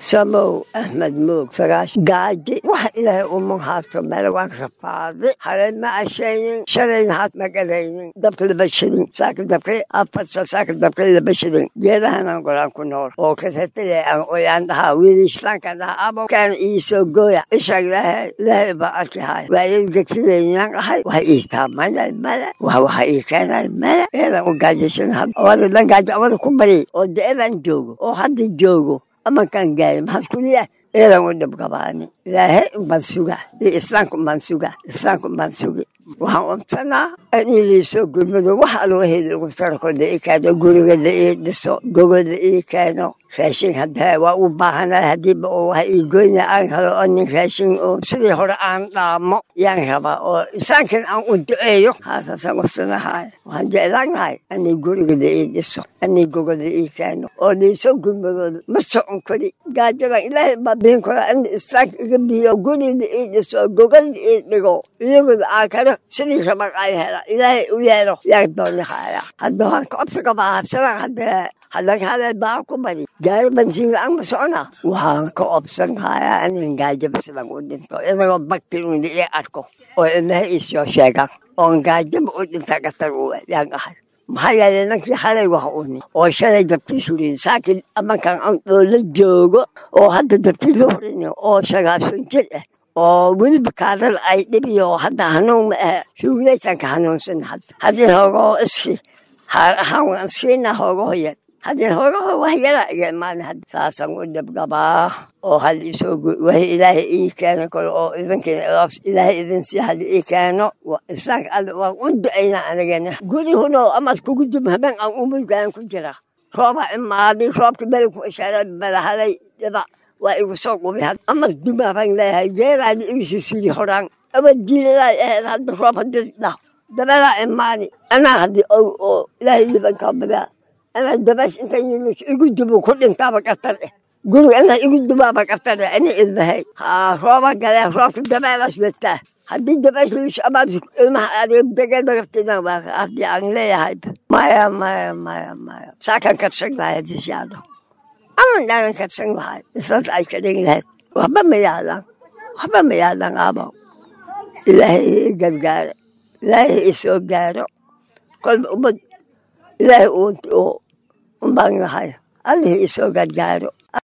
samow axmed moog sagaash gaaji wax ilaahay uma haasto meel waan rafaadi halay ma ashaynin shalayna haad ma garaynin dabka laba shilin saaka dabka afarsa saaka dabka laba shilin geedahanan golaan ku nool oo kasatale aan oyaan dhahaa wiili islaankan dhahaa abo kaan iisoo gooya isha ilaahay ilaahay baa arki haya waa ii gegsidaynaan ahay waxa ii taamanay male wax waxa ii keenay male eedan u gaajaysan had awada dhan gaajo awada ku bari oo deedan joogo oo hadda joogo amankaan gaari maxaad kuliya eedan u dhibgabaani ilaahay umbaan suga iyo islaamka umbaan suga islaamka umbaan sugi waxaan umsanaa in liisoo gurmado wax alwaheyda ugu tarko la ii keeno guriga la ii dhiso gogol la ii keeno raashin hadda waa u baahanahay haddiiba uu waxa ii goyna aan helo oo nin raashin oo sidii hore aan dhaamo yaan rabaa oo islaamkan aan u duceeyo haasaasaan usanahay waxaan jeclaanahay inay guriga la ii dhiso inay gogol la ii keeno oo liisoo gurmadooda ma socon kari gaajadan ilaahay baa bihin karaa in islaamka iga biyo guri la ii dhiso gogol la ii dhigo iyagooda aan kalo sidii rabag ay hela ilaahay u yeelo yaan doonahaya hadda waan ka obsa qabaa habsadan hadda hadan hadal baa ku bari gaari bansiin la-aan ma socona waxaan ka obsan hayaa inan gaajo basidan u dhinto inagoo bakti una ii arko oo ilmaha iisoo sheegaan oon gaajaba u dhinta gatar u yaan ahay maxaa yeelay nankii xalay wax uni oo shalay dabkii surin saakin amankan aan dhoola joogo oo hadda dabkii la hurini oo sagaasan jir ah oo weliba kaadal ay dhibiyo hadda hanuun ma ahe shuuglaysanka hanuunsan hadda haddii hoogoo iski haar ahaan waan siina hoogo hoyan haddii hoogaho wax yara iyo imaan hadda saasaan u dhibgabaa oo hal isoo wahi ilaahay ii keeno kale oo idinkiina ilaahay idin sii hadi ii keeno islaamka alle waan u ducaynaa anigana gurihuna amad kugu dub habeen aan umulgaan ku jira rooba imaaday roobka beligku ishaaray balahalay dhiba waa igu soo qubi had amad dumaabaan leeyahay geeraadi igisi siri horaan abad jiiladay ahayd hadda roob hadii dhah dabalaa imaani anaa haddii ow oo ilaahay libankaa badaa anaa dabash inta yunus igu dubo ku dhintaaba qatar eh guriga anaa igu dubaaba qatar eh ani ilmahay haa rooba galee roobka dabeelaas wetaa haddii dabash lish amaad ilmaha adiga degel bagaftidan waa haddii aan leeyahay maya maya maya maya saakan karsan lahay haddii siyaado aman dhaanan karsan lahay islanta ay ka dhigi lahayd waxba ma yaalaan waxba ma yaalaan aabaw ilaahay ii gargaare ilaahay ii soo gaaro kolba ummad ilaahay uunti oo umbaan lahay allihii ii soo gargaaro